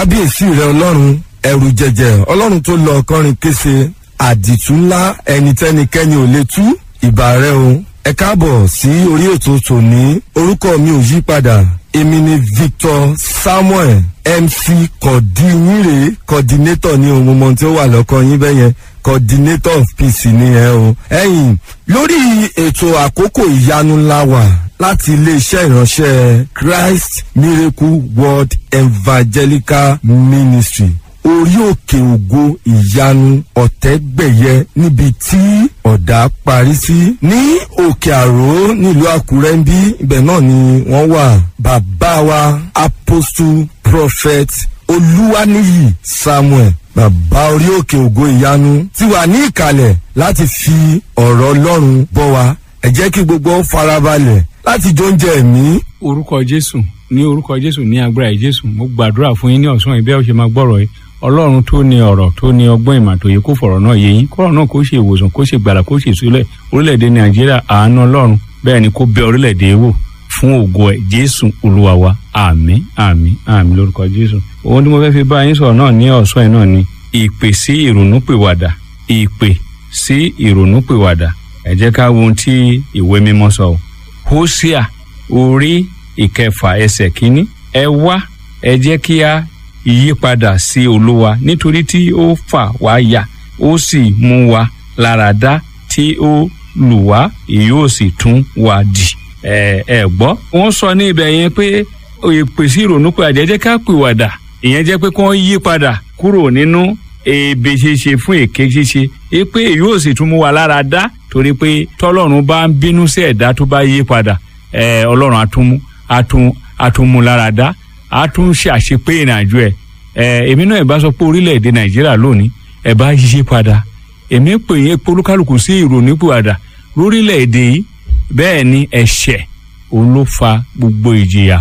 kábíyèsí rẹ ọlọ́run ẹrù jẹjẹ ọlọ́run tó lọ ọkọrin kése àdìtú ńlá ẹni tẹ́nikẹ́ni ò lè tú ìbà rẹ o ẹ káàbọ̀ sí orí ètò tòní orúkọ mi ò yí padà èmi ni victor samuel mc kọ̀dínyìnrè coordinator ní ohun mọ̀ tí ó wà lọ́kọ yín bẹ́yẹn coordinator of peace ni ẹ o. ẹ̀yin lórí ètò àkókò ìyanu ńlá wà láti iléeṣẹ́ ìránṣẹ́ christ miracle world evangelical ministry orí òkè ògo ìyanu ọ̀tẹ́gbẹ̀yẹ níbi tí ọ̀dà parí sí ní òkè àró nílùú àkúrẹ́ ń bí ibẹ̀ náà ni wọ́n wà bàbá wa apostle prophet olúwaníyì samuel bàbá orí òkè ògo ìyanu ti wà ní ìkàlẹ̀ láti fi ọ̀rọ̀ ọlọ́run bọ́ wa ẹ jẹ́ kí gbogbo farabalẹ̀ láti jó oúnjẹ ẹ̀mí. orúkọ jésù ní orúkọ jésù ní agbára jésù mo gbàdúrà fún yín ní ọ̀sán ìbẹ́ ọ̀ṣẹ́ máa gbọ́rọ̀ yìí ọlọ́run tó ní ọ̀rọ̀ tó ní ọgbọ́n ìmàtòyè kó fọ̀rọ̀ náà yé yín kọ́rọ̀ náà kó ṣe ìwòsàn kó ṣe gbàlà kó ṣe ìsúlẹ̀ orílẹ̀-èdè nàìjíríà àánú ọlọ́run bẹ́ẹ̀ ni kó bẹ orílẹ̀-èdè wò fún ògo ẹ̀ jésù olúwa wa àmín àmín àmín lórúkọ jésù. ohun tí mo fẹ́ fi bá yín sọ̀rọ̀ náà ní ọ̀sán yìí náà ni ìpè sí ìrònúpìwàdà ìpè sí ìrònúpìwàdà ẹ jẹ́ ká wo ohun tí ìwé mímọ́ sọ ọ́ hósíà orí ìkẹfà ẹsẹ̀ kínní ẹ wá ẹ jẹ́ kí a yípadà sí olúwa nítorí tí ó fà wá yà ó sì mú wa lára dá tí ó lù wá yóò sì tún wá dì ẹ ẹ gbọ́. wọ́n sọ ní ibẹ̀ yẹn pé ìpèsè ìrònú pé àjẹjẹ́ ká pìwàdà ìyẹn jẹ́ pé kí wọ́n yí padà kúrò nínú èébè ṣíṣe fún èké ṣíṣe é pé yóò sì tún mú wa lára dá torí pé tọ́lọ́run bá ń bínú sí ẹ̀dá tó bá yí padà ẹ ọlọ́run àtúnmú àtún àtúnmú lára dá a tún ṣe àṣepé ìrìnàjò ẹ ẹ èmi náà ìbá sọ pé orílẹ̀-èdè nàìjíríà lónìí ẹ bá yíṣe padà èmi pè yín pé olúkálùkù sí ìrònípìwàdà lórílẹ̀-èdè yìí bẹ́ẹ̀ ni ẹ̀ṣẹ̀ òun ló fa gbogbo ìjìyà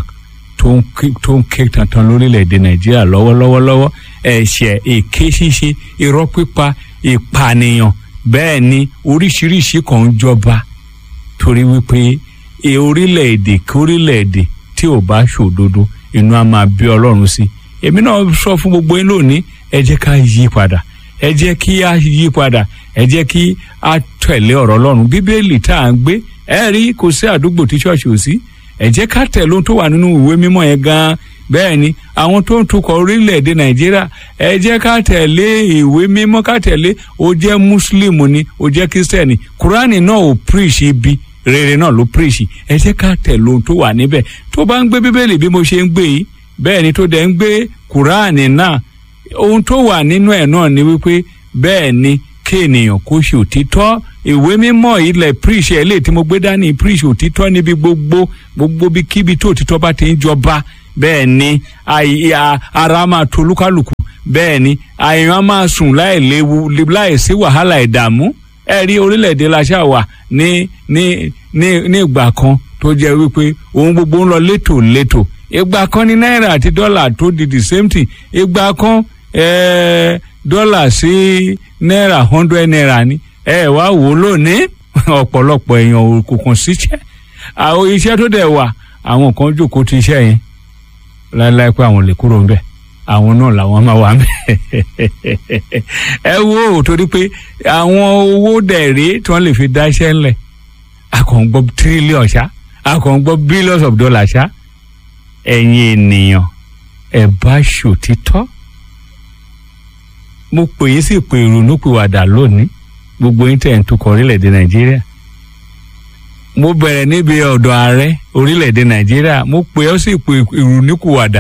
tó ń ké tantan lórílẹ̀-èdè nàìjíríà lọ́wọ́lọ́wọ́lọ́wọ́ ẹ̀ṣẹ̀ èké ṣíṣe irọ́ pípa ìpànìyàn bẹ́ẹ̀ ni oríṣiríṣi kan ń jọba torí wípé orílẹ̀-èdè kórílẹ̀-èdè tí ò bá ṣòdodo inú a máa bí ọlọ́run sí èmi náà sọ fún gbogbo yín lónìí ẹ jẹ́ ká yí padà ẹ jẹ́ kí a yí padà ẹ jẹ́ kí a tẹ̀lé ọ̀rọ̀ ọlọ́run bíbélì tá à ń gbé ẹ rí kò sí àdúgbò tí ṣọ́ọ̀ṣì ò sí ẹ jẹ́ ká tẹ̀lé ohun tó wà nínú ìwé mímọ́ yẹn gan-an bẹ́ẹ̀ ni àwọn tó ń tukọ̀ orílẹ̀-èdè nàìjíríà ẹ jẹ́ ká tẹ̀lé ìwé mímọ́ ká tẹ̀lé o jẹ́ mùsùlùmù ni o jẹ́ kírísítẹ́nì kúránì náà ò píríṣì ibi rere náà ló píríṣì ẹ jẹ́ ká tẹ̀lé ohun tó wà níbẹ̀ tó bá ń gbé bíbélì bí mo ṣe ń gbé yìí bẹ́ẹ̀ ni tó dẹ̀ ń gbé kúránì náà ohun tó wà nínú ẹ̀ náà ni wípé bẹ́ẹ̀ ni kí ènìyàn kó ṣe òtítọ́ ìwé mímọ́ ilẹ̀ píríṣì ẹ̀ lè tí mo gbé dání píríṣì òtítọ́ níbi gbogbo gbogbo bí kíbi tó òtítọ́ bá ti ń jọba bẹ́ẹ̀ ni ara máa to olúkálùkù bẹ́ẹ̀ ni àyàn máa sùn láì léwu láì sí wàhálà ìdààmú ẹ rí orílẹ̀-èdè laṣà wà ní ní ní ní ìgbà kan tó jẹ́ wípé ohun gbogbo ń lọ létò létò ìgbà kan ní náírà àti dọ́là tó di the same thing ìgbà kan dọ́là sí náírà hundred naira ni ẹ wá wò ó lónìí ọ̀pọ̀lọpọ̀ èèyàn kò kàn síṣẹ́ àwọn iṣẹ́ tó dẹ̀ wà àwọn kan jókòó ti iṣẹ́ yẹn láéláé pé àwọn lè kúrò ńbẹ̀ àwọn náà làwọn máa wà ńbẹ̀ ẹ wo ò torí pé àwọn owó dẹ̀rẹ́ tí wọ́n lè fi dá iṣẹ́ ńlẹ̀ akọ̀ǹgbọ́ tírílíọ̀n ṣá akọ̀ǹgbọ́ billions of dollars ṣá ẹ̀yin ènìyàn ẹ̀ bá ṣòtítọ́ mo pè yín sí pé ìrònúpìwàdà lónìí gbogbo yín tẹ̀ ń tukọ̀ orílẹ̀-èdè nàìjíríà mo bẹ̀rẹ̀ níbi ọ̀dọ̀ ààrẹ orílẹ̀-èdè nàìjíríà mo pè ọ́ sí pé ìrònúpìwàdà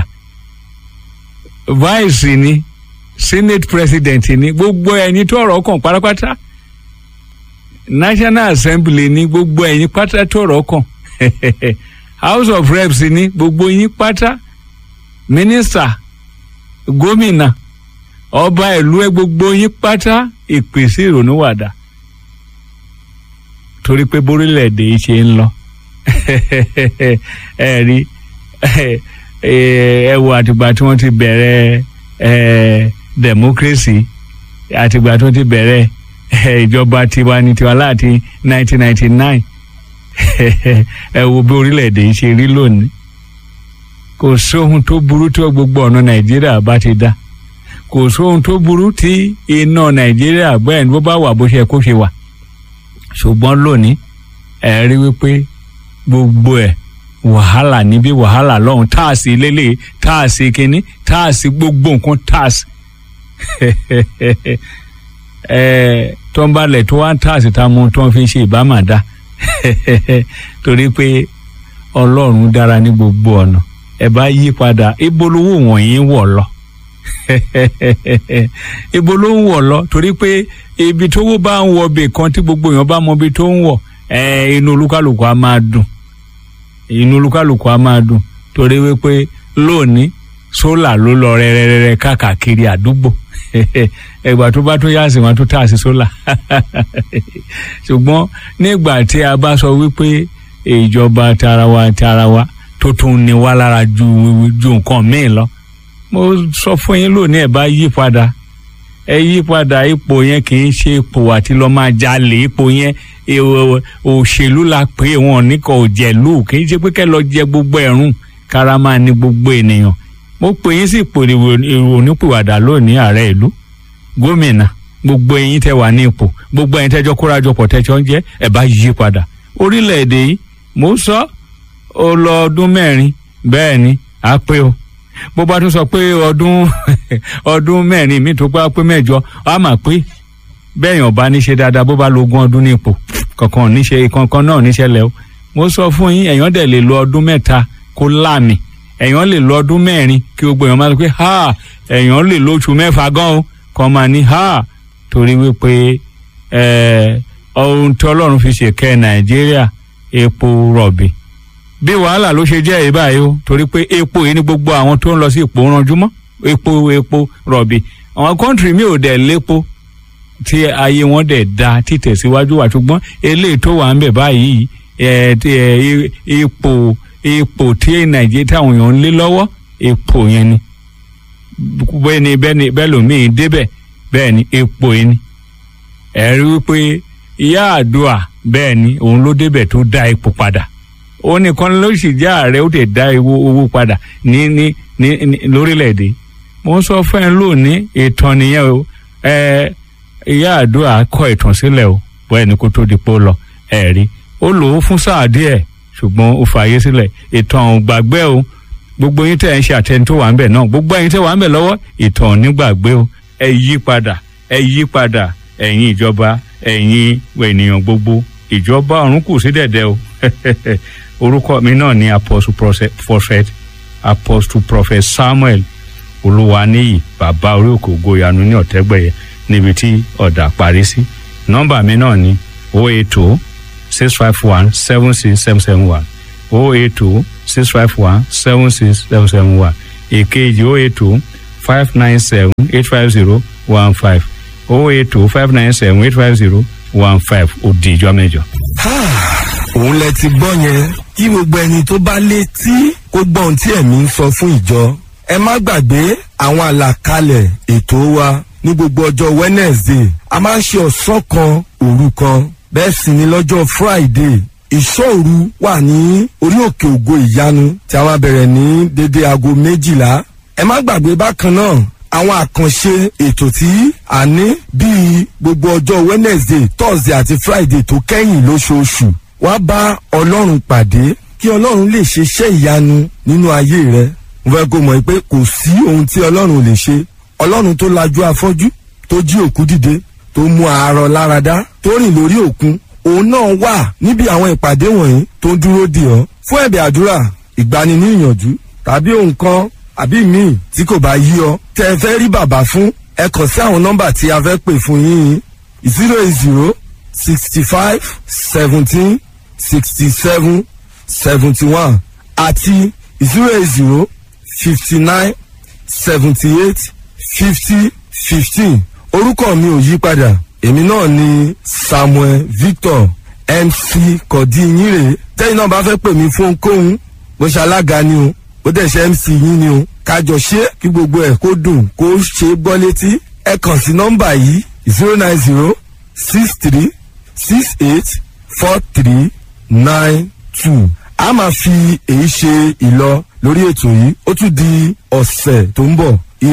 vice ni senate president ni gbogbo ẹni tó ọ̀rọ̀ kàn pátápátá national assembly ni gbogbo ẹ̀yin pátá tó ọ̀rọ̀ kàn house of reps ni gbogbo yín pátá minister gómìnà ọba ìlú ẹ gbogbo yín pátá ìpèsè ìrònúwàdà torí pé bórílẹ̀-èdè yìí ṣe ń lọ ẹ rí ẹ wo àtìgbà tí wọ́n ti bẹ̀rẹ̀ democracy àtìgbà tí wọ́n ti bẹ̀rẹ̀ ìjọba tiwa ní tiwa láti 1999 ẹ wo bí orílẹ̀-èdè yìí ṣe rí lónìí kò sóhun tó burú tí gbogbo ọ̀nà nàìjíríà bá ti dá kò sóhun tó burú tí iná nàìjíríà bẹ́ẹ̀ ni bó bá wà bó ṣe kó ṣe wà ṣùgbọ́n lónìí ẹ rí wípé gbogbo ẹ̀ wàhálà níbí wàhálà lọ́hùn táàsì lélẹ̀ táàsì kínní táàsì gbogbo nǹkan táàsì ẹ tó ń balẹ̀ tó wá ń táàsì tá a mú tó ń fi ṣe ìbámadá torí pé ọlọ́run dára ní gbogbo ọ̀nà ẹ bá yí padà ibo lówó wọ̀nyí wọ̀ lọ ibo ló ń wọ̀ lọ torí pé ibi tówó bá ń wọ bè kan tí gbogbo èèyàn bá mọ ibi tó ń wọ̀ ẹ inú olúkálùkù á máa dùn inú olúkálùkù á máa dùn torí wípé lónìí sólà ló lọ rẹrẹrẹrẹ káàkiri àdúgbò ẹgbà tó bá tún yá sí wọn tó tà sí sólà ṣùgbọ́n nígbà tí a bá sọ wípé ìjọba tarawa tarawa tó tún ní wá lára ju ju nǹkan míì lọ mo sọ fún yín lónìí ẹ bá yí padà ẹ yí padà ipò yẹn kì í ṣe ipò àti lọ máa jalè ipò yẹn òṣèlú la pé wọn ní kò jẹ̀lú kì í ṣe pé kẹ́ lọ jẹ gbogbo ẹ̀rùn kára máa ní gbogbo ènìyàn mo pè yín sí ipò ìrònípìwàdà lónìí ààrẹ ìlú gómìnà gbogbo ẹ̀yin tẹ́ wà ní ipò gbogbo ẹ̀yin tẹ́jọ́ kórajọpọ̀ tẹ́jọ́ ń jẹ́ ẹ bá yí padà orílẹ̀-èdè yìí mo sọ ó lọ ọdún mẹ́rin bẹ́ẹ̀ ni á pé o bó bá tún sọ pé ọdún ọdún mẹ́rin mi tó bá pé mẹ́jọ á mà pé bẹ́ẹ̀ yàn bá ní ṣe dáadáa bó bá lo ogún ọdún ní ipò kankan níṣe kankan náà níṣẹlẹ̀ o mo sọ fún yín èèyàn dẹ̀ lè lo ọdún mẹ́ta kó láàmì èèyàn lè lo ọdún mẹ́rin kí gbogbo èèyàn máa sọ pé ha èèyàn lè lo oṣù mẹ́fà gan o kàn máa ní ha torí wípé ohun tí ọlọ́run fi ṣèkẹ́ nàìjíríà epo rọ̀bì bí wàhálà ló ṣe jẹ́ ìbáyìí o torí pé epo yìí ni gbogbo àwọn tó ń lọ sí ipò ranjúmọ́ epo epo rọ̀bì àwọn kọ́ńtìrì mi ò dẹ̀ lépo tí ayé wọn dẹ̀ da títẹ̀síwájú wa ṣùgbọ́n eléyìí tó wà ń bẹ̀ báyìí ipò ipò tí nàìjíríà táwọn èèyàn ń lé lọ́wọ́ epo yẹn ni bẹ́ẹ̀ ni bẹ́ẹ̀ ni bẹ́ẹ̀ lòmíì débẹ̀ bẹ́ẹ̀ ni epo yẹn ni ẹ̀rí wípé ìyá àdúrà bẹ́ẹ̀ ni òun ló débẹ̀ tó dá epo padà òun nìkan ló sì jẹ́ ààrẹ ó tẹ̀ dá owó padà ní ní ní lórílẹ̀‐èdè mo ń sọ fún ẹ lónìí ìtàn nìyẹn o ẹ ìyá àdúrà kọ ìtàn sílẹ̀ o bẹ́ẹ̀ ni kó tó di pé ó lọ ẹ̀rí ó lò ó fún sáà díẹ̀ ṣùgbọ́n ó fààyè sílẹ̀ ìtàn ò gbàgbé o gbogbo yín tẹ̀ ń ṣe àtẹni tó wà ń bẹ̀ náà gbogbo ẹ̀yin tẹ̀ wà ń bẹ̀ lọ́wọ́ ìtàn ò ní gbàgbé o ẹ yí padà ẹ yí padà ẹ̀yin ìjọba ẹ̀yin ènìyàn gbogbo ìjọba ọ̀run kù sí dẹ̀dẹ̀ o orúkọ mi náà ni apostle prophet apostle prophet samuel olúwaníyì bàbá orí òkè ògo ìyanu ní ọ̀tẹ́gbẹ̀yẹ níbi tí ọ̀dà parí sí nọ́mbà mi náà ni o eight two six five one seven six seven seven one o eight two six five one seven six seven seven one èkejì o eight two five nine seven eight five zero one five o eight two five nine seven eight five zero one five òdì ìjọ mẹ́jọ. òun lẹ ti gbọ́ yẹn kí gbogbo ẹni tó bá létí kó gbọ́ ohun tí ẹ̀mí ń sọ fún ìjọ. ẹ má gbàgbé àwọn àlàkalẹ̀ ètò wa ní gbogbo ọjọ́ wednesday a máa ń ṣe ọ̀sán kan òru kan bẹ́ẹ̀ sì ni lọ́jọ́ friday ìṣòru wà ní orí òkè ògo ìyanu tí a máa bẹ̀rẹ̀ ní dédé aago méjìlá ẹ má gbàgbé bákan náà àwọn àkànṣe ètò tí a ní bíi gbogbo ọjọ́ wednesday thursday àti friday tó kẹ́yìn lóṣooṣù wá bá ọlọ́run pàdé kí ọlọ́run lè ṣe iṣẹ́ ìyanu nínú ayé rẹ mo fẹ́ kó mọ̀ pé kò sí ohun tí ọlọ́run ò lè ṣe ọlọ́run tó lajú afọ́jú tó jí òkú dìde tó mú àárọ̀ láradá tó rìn lórí òkun òun náà wà níbi àwọn ìpàdé wọ̀nyí tó ń dúró dì ọ́ fún ẹ̀bẹ̀ àdúrà ìgbani ní ìyànjú tàbí ohun kan àbí míì tí kò bá yí ọ tẹ ẹ fẹ́ rí bàbá fún ẹ kàn sí àwọn nọ́mbà tí a fẹ́ pè fún yín zero eight zero sixty five seventeen sixty seven seventy one àti zero eight zero fifty nine seventy eight fifty fifteen orúkọ mi ò yí padà èmi náà ni samuel victor mc kọ̀dínyìnrè tẹ́yìn náà bá fẹ́ pè mí fún ohunkóhun bó ṣe alága ni o ó dẹ̀ ṣe mc yín ni o kájọ ṣe kí gbogbo ẹ̀ kó dùn kó ṣe é gbọ́ létí ẹ kàn sí nọ́mbà yìí zero nine zero six three six eight four three nine two a máa fi èyí ṣe ìlọ lórí ètò yìí ó tún di ọ̀sẹ̀ tó ń bọ̀